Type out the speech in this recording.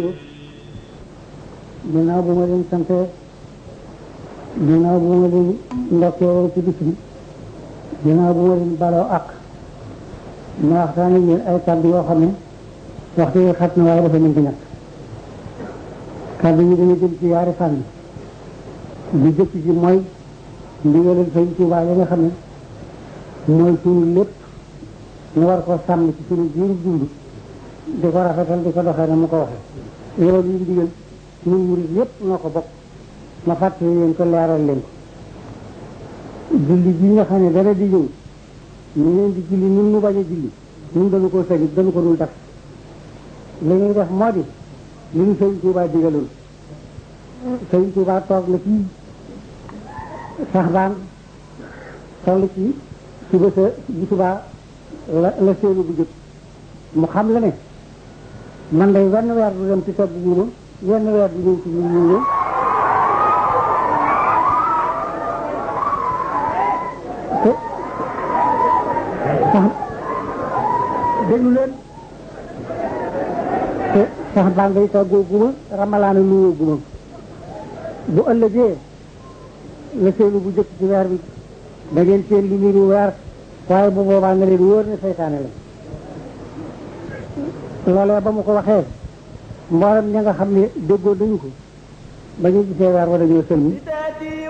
ginnaaw bu ma leen sante ginnaaw bu ma leen ndokkee ci bis bi ginnaaw bu ma leen baloo ak ma waxtaan ak yéen ay kàddu yoo xam ne waxtu yi xat na waaye dafa mën di ñàkk kàddu yi dañu jëm ci yaari fànn bi jëkk ji mooy ndigalal Sëñ Tuubaa yi nga xam ne mooy suñu lépp ñu war ko sàmm ci suñu jiiru dund di ko rafetal di ko doxee na mu ko waxee loolu yi ndigal ñun murid yépp noo ko bokk ma fàttali leen ko leeral leen ko julli ji nga xam ne dara di ñëw ñu leen di julli ñun ñu bañ a julli ñun dañu ko sañu dañu ko dul def li ñuy def moo di li ñu Sëñ Tuubaa digaloon Sëñ Tuubaa toog na ci sax baan toll ci suba sa bu subaa la la séenu bu jot mu xam la ne man day wenn weer du dem ci togg guuma wenn weer du ñëw ci ñu ñu te sax déglu leen te sax baa ngay toggoo guma ramalaana nuyoo guma bu ëllëgee la seenu bu jëkk ci weer bi da ngeen seen lu niru weer waaye bu boobaa nga leen wóor ne seytaane la loolee ba mu ko waxee mboolem ña nga xam ne déggoo dañu ko ba ñu gisee weer wa dañoo sëlmi